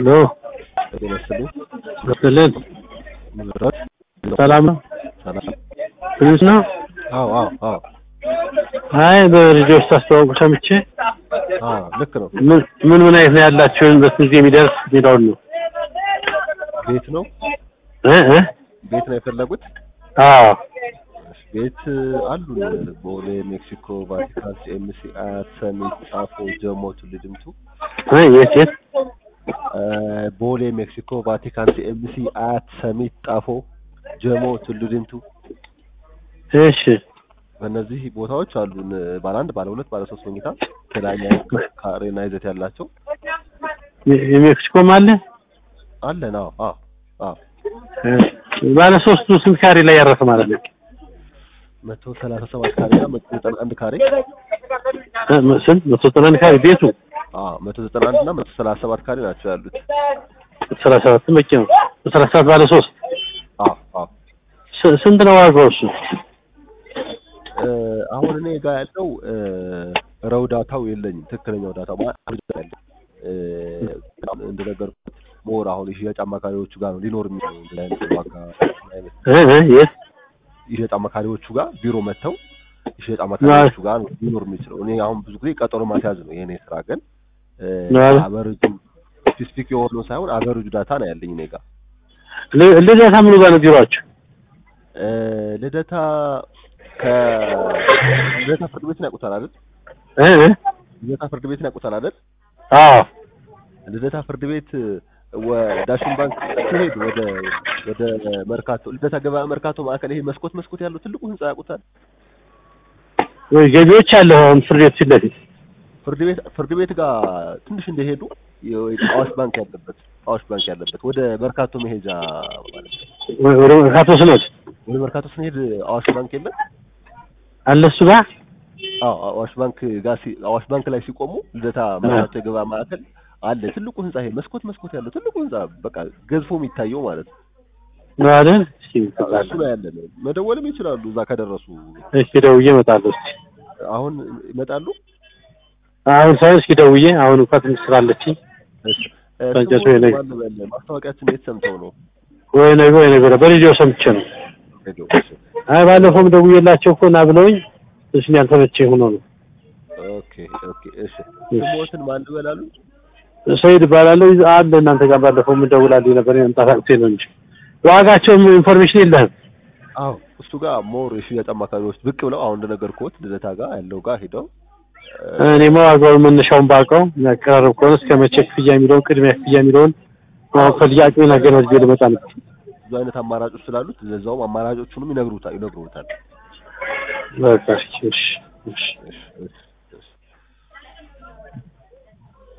ሄሎ ጤና ይስጥልኝ። ይስጥልን። ምዝራት ሰላም ነው? ሰላም። ትንሽ ነው? አዎ አዎ አዎ አይ በልጆች ታስተዋውቁ ሰምቼ አዎ ልክ ነው። ምን ምን ምን አይነት ነው ያላችሁን በስንት ጊዜ የሚደርስ የሚለውን ነው ቤት ነው እ እ ቤት ነው የፈለጉት? አዎ ቤት አሉን። ቦሌ፣ ሜክሲኮ፣ ቫቲካን፣ ሲኤምሲ፣ አያት፣ ሰሚት፣ ጣፎ፣ ጀሞ፣ ቱሉ ዲምቱ። እ የት የት እ ቦሌ፣ ሜክሲኮ፣ ቫቲካን፣ ሲኤምሲ፣ አያት፣ ሰሚት፣ ጣፎ፣ ጀሞ፣ ቱሉ ዲምቱ። እሺ በእነዚህ ቦታዎች አሉን ባለ አንድ፣ ባለ ሁለት፣ ባለ ሶስት መኝታ የተለያየ ካሬና ይዘት ያላቸው የ- የሜክሲኮም አለ አለን። አዎ አዎ አዎ እ ባለ ሶስቱ ስንት ካሬ ላይ ያረፈ ማለት ነው? መቶ ሰላሳ ሰባት ካሬ እና መቶ ዘጠና አንድ ካሬ እ ም- ስንት መቶ ዘጠና አንድ ካሬ ቤቱ አዎ መቶ ዘጠና አንድ እና መቶ ሰላሳ ሰባት ካሬ ናቸው ያሉት። ሰላሳ ሰባት በቂ ነው። ሰላሳ ሰባት ባለ ሶስት አዎ አዎ ስ- ስንት ነው ዋጋው እሱ? እ አሁን እኔ ጋር ያለው እ ረው ዳታው የለኝም። ትክክለኛው ዳታ ማለት ያለው እ እንደነገርኩት ሞር አሁን የሽያጭ አማካሪዎቹ ጋር ነው ሊኖር የሚችለው እንደዚህ አይነት ዋጋ አይነት እ እ የት የሽያጭ አማካሪዎቹ ጋር ቢሮ መጥተው የሽያጭ አማካሪዎቹ ጋር ነው ሊኖር የሚችለው። እኔ አሁን ብዙ ጊዜ ቀጠሮ ማስያዝ ነው የኔ ስራ። ግን ማለት? አቨሬጁ ስፔሲፊክ የሆነው ሳይሆን አቨሬጁ ዳታ ነው ያለኝ እኔ ጋር። ል- ልደታ ምኑ ጋር ነው ቢሮአችሁ? እ ልደታ ከልደታ ፍርድ ቤትን ያውቁታል አይደል? እ እ ልደታ ፍርድ ቤትን ያውቁታል አይደል? አዎ ልደታ ፍርድ ቤት ወዳሽን ባንክ ሲሄድ ወደ ወደ መርካቶ ልደታ ገበያ መርካቶ ማዕከል ይሄ መስኮት መስኮት ያለው ትልቁ ህንጻ ያውቁታል? ወይ ገቢዎች አለ አሁን ፍርድ ቤት ፊት ለፊት ፍርድ ቤት ፍርድ ቤት ጋር ትንሽ እንደሄዱ የ- አዋሽ ባንክ ያለበት አዋሽ ባንክ ያለበት ወደ መርካቶ መሄጃ ማለት ነው። ወ- ወደ መርካቶ ስኖት ወደ መርካቶ ስንሄድ አዋሽ ባንክ የለም? አለ እሱ ጋር አዎ አዋሽ ባንክ ጋር ሲ- አዋሽ ባንክ ላይ ሲቆሙ ልደታ መርካቶ የገበያ ማዕከል አለ ትልቁ ህንጻ ይሄ መስኮት መስኮት ያለው ትልቁ ህንጻ በቃ ገዝፎ የሚታየው ማለት ነው። ነው አይደል? እስኪ እሱ ላይ ያለ ነው። መደወልም ይችላሉ እዛ ከደረሱ። እስኪ ደውዬ እመጣለሁ። እስኪ አሁን ይመጣሉ። አሁን ሳይሆን እስኪ ደውዬ አሁን እንኳን ትንሽ ስራ አለችኝ። እሺ እ ታንጨቱ ስሙ የለኝ። ማን በለ ማስታወቂያችን የት ሰምተው ነው? ወይ ነገ ወይ ነገ ወዲያ በሬዲዮ ሰምቼ ነው። ሄደው እሺ አይ ባለፈውም ደውዬላቸው እኮ ና ብለውኝ ትንሽ ያልተመቸኝ ሆኖ ነው። ኦኬ ኦኬ እሺ ስሞትን ማን በላሉ? ሰይድ እባላለሁ አለ እናንተ ጋር ባለፈው የምደውላልኝ ነበር መምጣት አቅቶኝ ነው እንጂ ዋጋቸውም ኢንፎርሜሽን የለህም። አዎ እሱ ጋር ሞር የሽያጭ አማካሪዎች ብቅ ብለው አሁን እንደነገርኩት ልደታ ጋር ያለው ጋር ሄደው እ እኔማ ዋጋውን መነሻውን ባውቀው የሚያቀራርብ ከሆነ እስከ መቼ ክፍያ የሚለውን ቅድሚያ ክፍያ የሚለውን ማወቅ ፈልጌ አቅሜን አገናዝቤ ልመጣ ነው። ብዙ አይነት አማራጮች ስላሉት ለዛውም አማራጮቹንም ይነግሩታል ይነግሩታል። በቃ እሺ እሺ እሺ እሺ እሺ